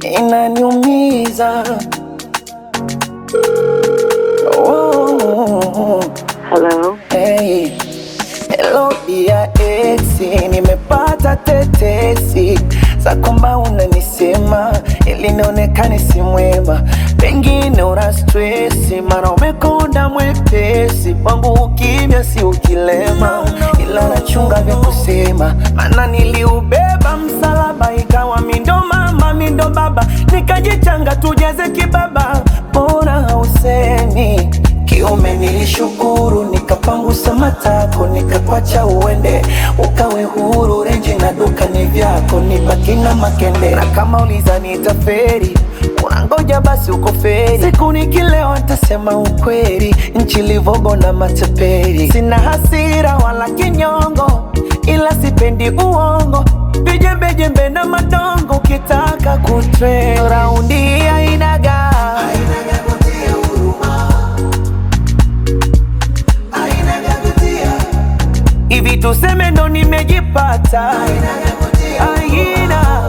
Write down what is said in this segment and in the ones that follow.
inaniumiza. Oh, Hello. hey. Hello dia esi, nimepata tetesi za kwamba unanisema ili nionekane si mwema, pengine una stresi, mara umekonda mwepesi kwangu, ukimya si ukilema, ila nachunga vya kusema, maana niliubeba msalaba, ikawa mindo mama mindo baba, nikajichanga tujeze kibaba, mbona hausemi kiume nilishukuru, nikapangusa matako, nikakwacha uende, ukawe huru. Renji na duka ni vyako, nibaki na makende. Na kama uliza nitaferi, unangoja basi uko feri. Siku nikilewa nitasema ukweli, nchi livogo na mateperi. Sina hasira wala kinyongo, ila sipendi uongo, vijembejembe na madongo. Ukitaka kutre raundi ainaga hivi tuseme ndo nimejipata aina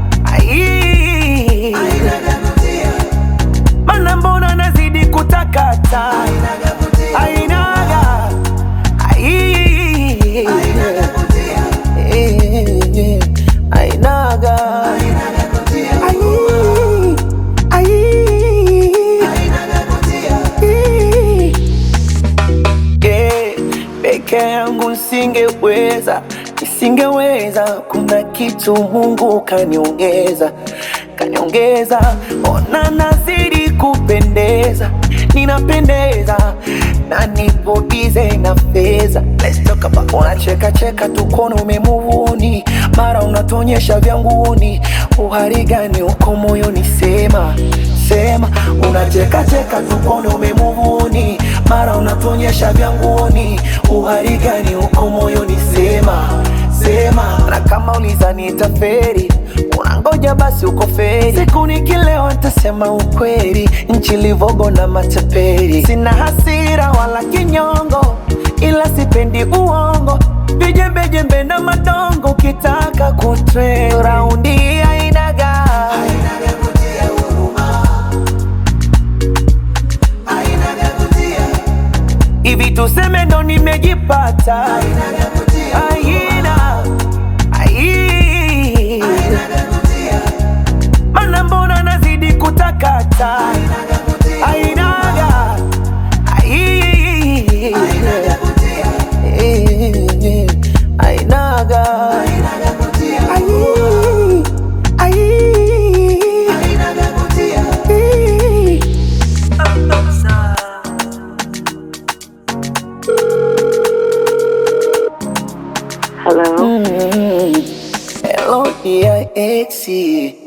ai mana mbona nazidi kutakata ainaga ai Eh, ainaga Ai, ai. Eh, peke yangu nisingeweza, nisingeweza. Kuna kitu Mungu kaniongeza, kaniongeza. Ona nazidi kupendeza, ninapendeza na nipo bize na fedha. Let's talk about unacheka cheka tu kono umemuvuni, mara unatonyesha vyanguni. Uhari gani uko moyoni? Sema sema, unacheka cheka tu kono umemuvuni, mara unatonyesha vyanguni. Uhari gani uko moyoni? Sema sema, na kama uliza nitaferi unangoja basi uko feri. Siku nikilewa nitasema ukweli, nchi livogo na mataperi. Sina hasira wala kinyongo, ila sipendi uongo, vijembejembe na madongo. Ukitaka kutre raundi ainaga hivi tuseme ndo nimejipata aina ai mana mbona nazidi kutakata ainaga ai Eh, ainaga ai ai Eh. Hello. Hello dear exi,